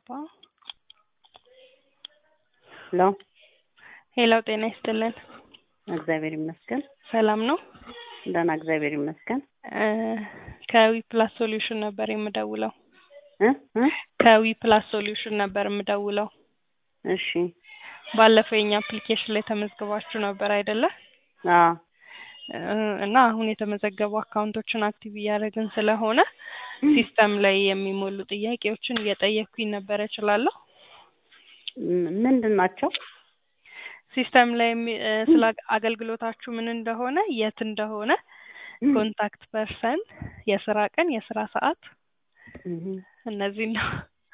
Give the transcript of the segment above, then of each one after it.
አባ ሄሎ ሄሎ ጤና ይስጥልን እግዚአብሔር ይመስገን ሰላም ነው ደህና እግዚአብሔር ይመስገን እ ከዊ ፕላስ ሶሉሽን ነበር የምደውለው እ እ ከዊ ፕላስ ሶሉሽን ነበር የምደውለው እሺ ባለፈው የኛ አፕሊኬሽን ላይ ተመዝግባችሁ ነበር አይደለ አዎ እ እና አሁን የተመዘገቡ አካውንቶችን አክቲቭ እያደረግን ስለሆነ ሲስተም ላይ የሚሞሉ ጥያቄዎችን እየጠየቅኩኝ ነበረ እችላለሁ ም- ምንድን ናቸው ሲስተም ላይ የሚ- እ ስለ አግ- አገልግሎታችሁ ምን እንደሆነ የት እንደሆነ ኮንታክት ፐርሰን የስራ ቀን የስራ ሰዓት እህ እነዚህ ነው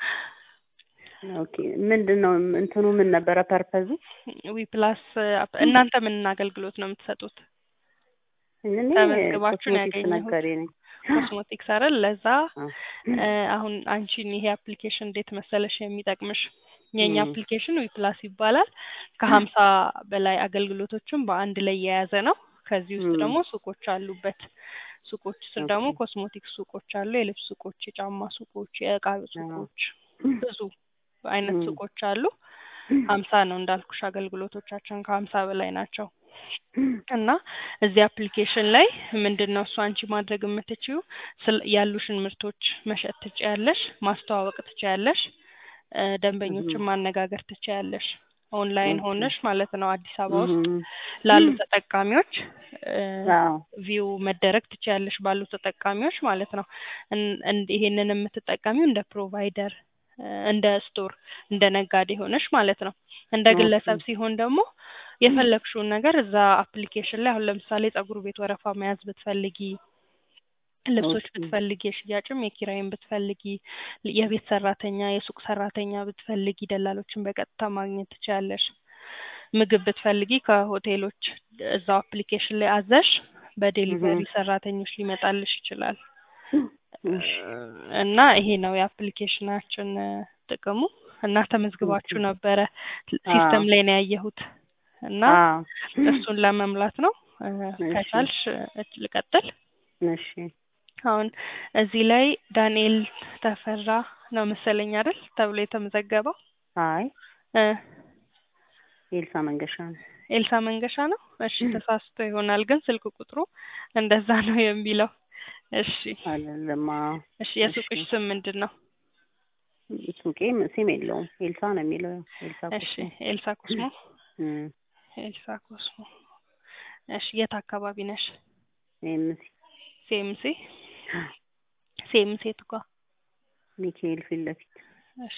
ኦኬ ምንድን ነው እንትኑ ምን ነበረ ፐርፐዙ ዊ ፕላስ እናንተ ምን አገልግሎት ነው የምትሰጡት እኔ ተመዝግባችሁ ነው ኮስሞቲክስ ያገኘሁት። ነጋዴ ነኝ ኮስሞቲክስ አይደል ለዛ አዎ። እ አሁን አንቺን ይሄ አፕሊኬሽን እንዴት መሰለሽ የሚጠቅምሽ የኛ ም። አፕሊኬሽን ዊ ፕላስ ይባላል ከሀምሳ በላይ አገልግሎቶችን በአንድ ላይ የያዘ ነው ከዚህ ውስጥ ም። ደግሞ ሱቆች አሉበት ሱቆች ስር ደግሞ ኦኬ። ኮስሞቲክስ ሱቆች አሉ የልብስ ሱቆች የጫማ ሱቆች የእቃ ሱቆች ብዙ አይነት ም። ሱቆች አሉ ሀምሳ ነው እንዳልኩሽ አገልግሎቶቻችን ከሀምሳ በላይ ናቸው እና እዚህ አፕሊኬሽን ላይ ምንድን ነው እሱ አንቺ ማድረግ የምትችይው ስለ- ያሉሽን ምርቶች መሸጥ ትችያለሽ ማስተዋወቅ ትችያለሽ እ ደንበኞችን ማነጋገር ትችያለሽ ኦንላይን ኦኬ። ሆነሽ ማለት ነው አዲስ አበባ ውስጥ እህ ላሉ ተጠቃሚዎች እ አዎ ቪው መደረግ ትችያለሽ ባሉ ተጠቃሚዎች ማለት ነው እን- እን- ይሄንን የምትጠቀሚው እንደ ፕሮቫይደር እ እንደ ስቶር እንደ ነጋዴ ሆነሽ ማለት ነው እንደ ኦኬ። ግለሰብ ሲሆን ደግሞ የፈለግሽውን ነገር እዛ አፕሊኬሽን ላይ አሁን ለምሳሌ ፀጉር ቤት ወረፋ መያዝ ብትፈልጊ ልብሶች ኦኬ። ብትፈልጊ የሽያጭም የኪራይም ብትፈልጊ የቤት ሰራተኛ የሱቅ ሰራተኛ ብትፈልጊ ደላሎችን በቀጥታ ማግኘት ትችያለሽ ምግብ ብትፈልጊ ከሆቴሎች እዛው አፕሊኬሽን ላይ አዘሽ በዴሊቨሪ እህ ሰራተኞች ሊመጣልሽ ይችላል እሺ እና ይሄ ነው የአፕሊኬሽናችን እ ጥቅሙ እና ተመዝግባችሁ ኦኬ። ነበረ አዎ ሲስተም ላይ ነው ያየሁት እና አዎ እሱን ለመምላት ነው እ እሺ ከቻልሽ እ ልቀጥል እሺ አሁን እዚህ ላይ ዳንኤል ተፈራ ነው መሰለኝ አይደል ተብሎ የተመዘገበው አይ እ ኤልሳ መንገሻ ነው ኤልሳ መንገሻ ነው እሺ ተሳስቶ ይሆናል ግን ስልክ ቁጥሩ እንደዛ ነው የሚለው እሺ አይደለም አዎ እሺ እሺ የሱቅሽ ስም ምንድን ነው ሱቄ ስም የለውም ኤልሳ ነው የሚለው ኤልሳ እሺ ኮስሞ ኤልሳ ኮስሞ እም ኤልሳ ኮስሞ እሺ የት አካባቢ ነሽ ኤምሲ ሴምሴ ሴምሴ ትጓ ሚካኤል ፊት ለፊት እሺ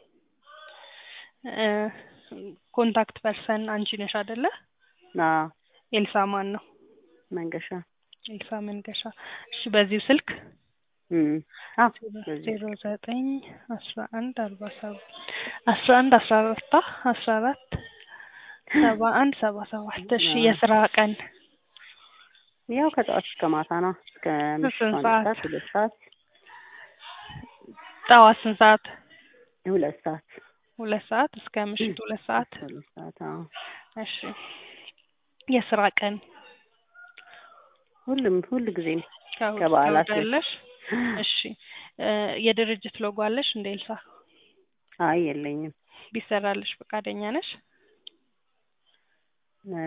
እ ኮንታክት ፐርሰን አንቺ ነሽ አይደለ አዎ ኤልሳ ማን ነው መንገሻ ኤልሳ መንገሻ እሺ በዚሁ ስልክ እም አዎ በዚህ ዜሮ ዘጠኝ አስራ አንድ አርባ ሰባት አስራ አንድ አስራ አራት አስራ አራት ሰባ አንድ ሰባ ሰባት እሺ አዎ የስራ ቀን ያው ከጠዋት እስከ ማታ ነው እስከ ምሽቱ ስንት አንድ ሰዓት ሰዓት ሁለት ሰዓት ጠዋት ስንት ሰዓት ሁለት ሰዓት ሁለት ሰዓት እስከ ምሽቱ ሁለት ሰዓት እስከ ሁለት ሰዓት አዎ እሺ የስራ ቀን ሁሉም ሁሉ ጊዜም ከእሑድ ከበዓላት እስከ እሑድ አለሽ እሺ እ የድርጅት ሎጎ አለሽ እንደ ኤልሳ አይ የለኝም ቢሰራልሽ ፈቃደኛ ነሽ እ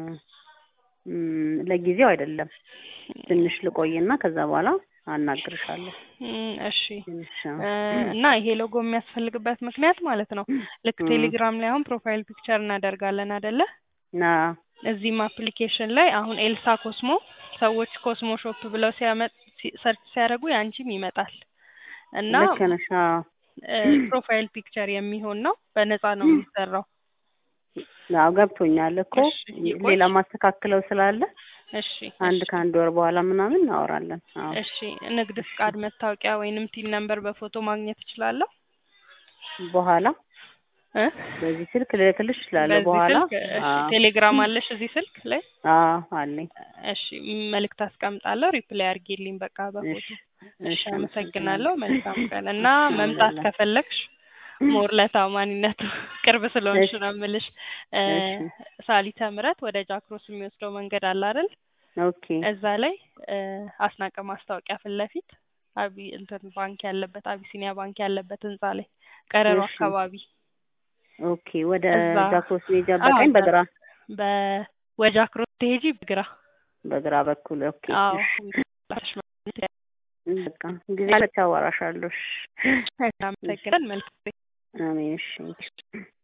እም ለጊዜው አይደለም ትንሽ ልቆይና ከዛ በኋላ አናግርሻለሁ እም እሺ ትንሽ እ እና ይሄ ሎጎ የሚያስፈልግበት ምክንያት ማለት ነው ልክ እም ቴሌግራም ላይ አሁን ፕሮፋይል ፒክቸር እናደርጋለን አይደለ ና እዚህም አፕሊኬሽን ላይ አሁን ኤልሳ ኮስሞ ሰዎች ኮስሞ ሾፕ ብለው ሲያመጥ ሲ- ሰርች ሲያደርጉ ያንቺም ይመጣል እና ልክ ነሽ አዎ እ ፕሮፋይል ፒክቸር የሚሆን ነው በነፃ ነው የሚሰራው አዎ ገብቶኛል እኮ እሺ ይቆይ ሌላ ማስተካክለው ስላለ እሺ አንድ እሺ ከአንድ ወር በኋላ ምናምን እናወራለን አዎ እሺ ንግድ ፍቃድ መታወቂያ ወይንም ቲን ነምበር በፎቶ ማግኘት እችላለሁ በኋላ እ በዚህ ስልክ ልልክልሽ እችላለሁ በዚህ በኋላ ስልክ እሺ አዎ ቴሌግራም አለሽ እዚህ ስልክ ላይ አዎ አለኝ እሺ መልእክት አስቀምጣለሁ ሪፕላይ አድርጌልኝ በቃ በፎቶ እሺ እሺ እሺ አመሰግናለሁ መልካም ቀን እና እሺ መምጣት አመሰግናለሁ ከፈለግሽ ሞር ለታማኝነቱ ቅርብ ስለሆንሽ እሺ ነው የምልሽ እ እሺ ሳሊተ ምህረት ወደ ጃክሮስ የሚወስደው መንገድ አለ አይደል ኦኬ እዛ ላይ እ አስናቀ ማስታወቂያ ፊት ለፊት አቢ እንትን ባንክ ያለበት አቢሲኒያ ባንክ ያለበት ህንጻ ላይ ቀረሮ እሺ። አካባቢ ኦኬ ወደ እዛ ጃክሮስ ሜጃ አዎ፣ በቀኝ እዛ በግራ በወደ ጃክሮስ ትሄጂ በግራ በግራ በኩል ኦኬ አዎ እሺ በቃ ጊዜ አወራሻለሁ እሺ እናመሰግናለን መልካም አሜን እሺ